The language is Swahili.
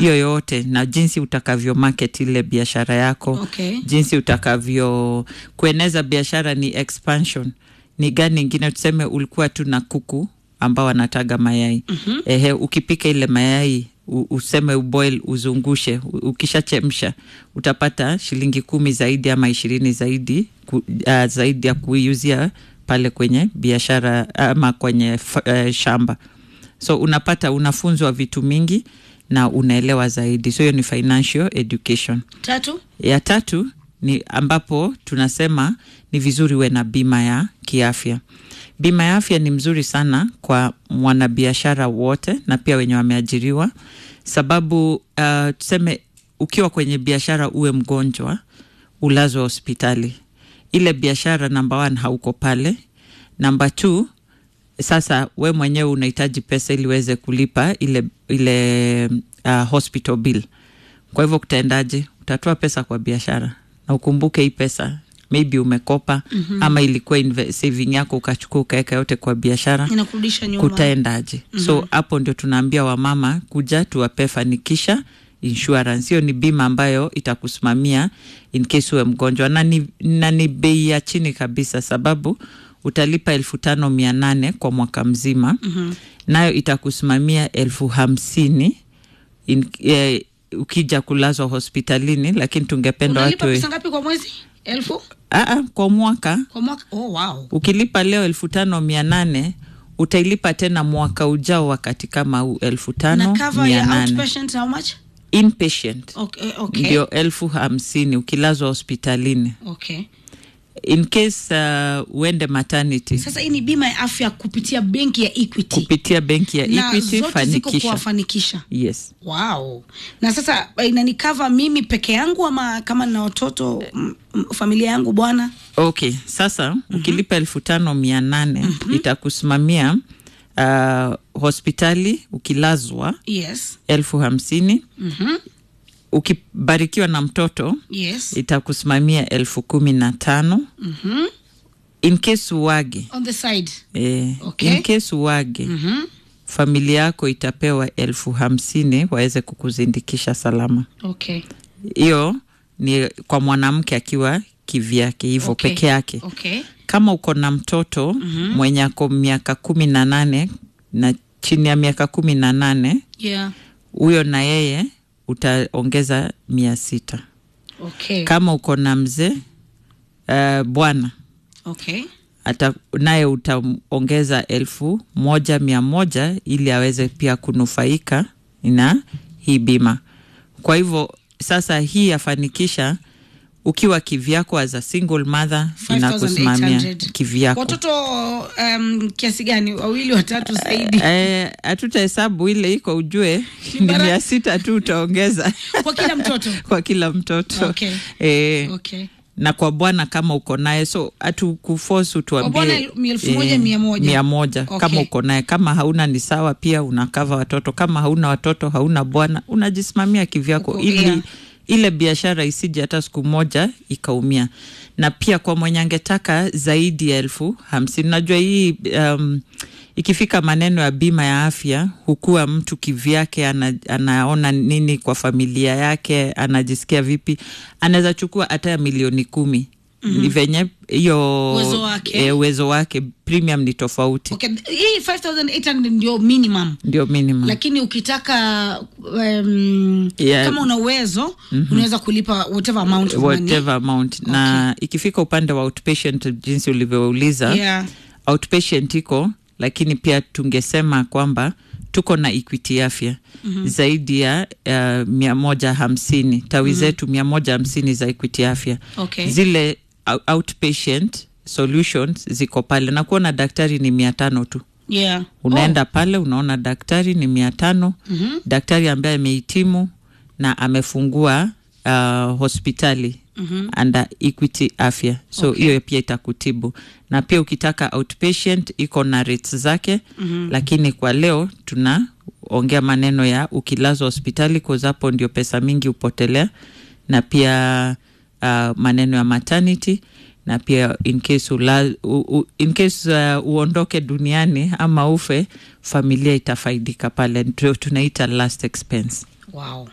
hiyo yote na jinsi utakavyo market ile biashara yako Okay. jinsi utakavyo kueneza biashara ni expansion ni gani ingine tuseme ulikuwa tu na kuku ambao wanataga mayai mm-hmm. Ehe, ukipika ile mayai u, useme uboil uzungushe u- ukishachemsha utapata shilingi kumi zaidi ama ishirini zaidi ku, uh, zaidi ya kuiuzia pale kwenye biashara ama kwenye f, uh, shamba so unapata unafunzwa vitu mingi na unaelewa zaidi so hiyo ni financial education Tatu. ya tatu ni ambapo tunasema ni vizuri uwe na bima ya kiafya. Bima ya afya ni mzuri sana kwa mwanabiashara wote na pia wenye wameajiriwa, sababu uh, tuseme ukiwa kwenye biashara uwe mgonjwa, ulazwe hospitali, ile biashara namba one hauko pale, namba two sasa we mwenyewe unahitaji pesa ili uweze kulipa ile, ile uh, hospital bill. Kwa hivyo kutaendaje? Utatoa pesa kwa biashara na ukumbuke hii pesa maybe umekopa mm-hmm. ama ilikuwa inve- saving yako ukachukua ukaweka yote kwa biashara Inakurudisha nyuma. kutaendaje? mm-hmm. So hapo ndio tunaambia wamama kuja tuwape fanikisha insurance. Hiyo ni bima ambayo itakusimamia in case uwe mgonjwa na ni, na ni bei ya chini kabisa, sababu utalipa elfu tano mia nane kwa mwaka mzima mm-hmm. nayo itakusimamia elfu hamsini in, eh, ukija kulazwa hospitalini, lakini tungependa Unalipa watu pesa ngapi kwa mwezi? Elfu Aa, kwa mwaka kwa mwaka? Oh, wow. ukilipa leo elfu tano mia nane utailipa tena mwaka ujao wakati kama huu elfu Na tano cover mia ya nane outpatient how much? inpatient Okay, okay. ndio elfu hamsini ukilazwa hospitalini Okay. in case uh, uende maternity Sasa hii ni bima ya afya kupitia benki ya Equity. kupitia benki ya na Equity zote ziko fanikisha kuwafanikisha. yes Wow. Na sasa inanikava mimi peke yangu ama kama na watoto m- m- familia yangu bwana? okay sasa mm-hmm. ukilipa elfu tano mia nane mm-hmm. itakusimamia uh, hospitali ukilazwa Yes. elfu hamsini Mhm. ukibarikiwa na mtoto Yes. itakusimamia elfu kumi na tano Mhm. in case uwage On the side. eh, Okay. in case uwage Mhm. familia yako itapewa elfu hamsini waweze kukuzindikisha salama Okay. hiyo ni kwa mwanamke akiwa kivyake hivyo Okay. peke yake Okay. kama uko na mtoto mm-hmm. mwenye ako miaka kumi na nane na chini ya miaka kumi na nane Yeah. huyo na yeye utaongeza mia sita Okay. kama uko na mzee uh, bwana Okay. ata naye utaongeza elfu moja mia moja ili aweze pia kunufaika na hii bima. Kwa hivyo sasa hii yafanikisha ukiwa kivyako as a single mother inakusimamia 5,800. kivyako. Watoto um, kiasi gani? Wawili, watatu zaidi? Eh, hatutahesabu ile iko ujue ni Bara- mia sita tu utaongeza Kwa kila mtoto. kwa kila mtoto Okay. eh, Okay. na kwa bwana kama uko naye so hatukufosu bwana tuambie ni elfu moja, mia moja. mia moja Okay. kama uko naye kama hauna ni sawa pia unakava watoto kama hauna watoto hauna bwana unajisimamia kivyako Uko- ili yeah. ile biashara isije hata siku moja ikaumia na pia kwa mwenye angetaka zaidi ya elfu hamsini najua hii um, ikifika maneno ya bima ya afya hukuwa mtu kivyake ana, anaona nini kwa familia yake anajisikia vipi anaweza chukua hata ya milioni kumi mm-hmm. ni venye hiyo Uwezo wake. eh, uwezo wake premium ni tofauti Okay. Hii 5800 ndio minimum. ndio minimum lakini ukitaka um, Yeah. kama una uwezo mm-hmm. unaweza kulipa whatever amount of money. whatever amount na ikifika upande wa outpatient jinsi ulivyouliza Yeah. outpatient iko lakini pia tungesema kwamba tuko na equity afya mm-hmm. zaidi ya uh, mia moja hamsini tawi mm-hmm. zetu mia moja hamsini za equity afya Okay. zile ou- outpatient solutions ziko pale na kuona daktari ni mia tano tu Yeah. unaenda oh. pale unaona daktari ni mia tano Mhm. daktari ambaye amehitimu na amefungua uh, hospitali mm-hmm. under equity afya so hiyo okay. pia itakutibu na pia ukitaka outpatient iko na rates zake mm-hmm. lakini kwa leo tunaongea maneno ya ukilazwa hospitali cause hapo ndio pesa mingi hupotelea na pia uh, maneno ya maternity na pia in case, ula, u, u, in case uh, uondoke duniani ama ufe familia itafaidika pale ndio tunaita last expense Wow.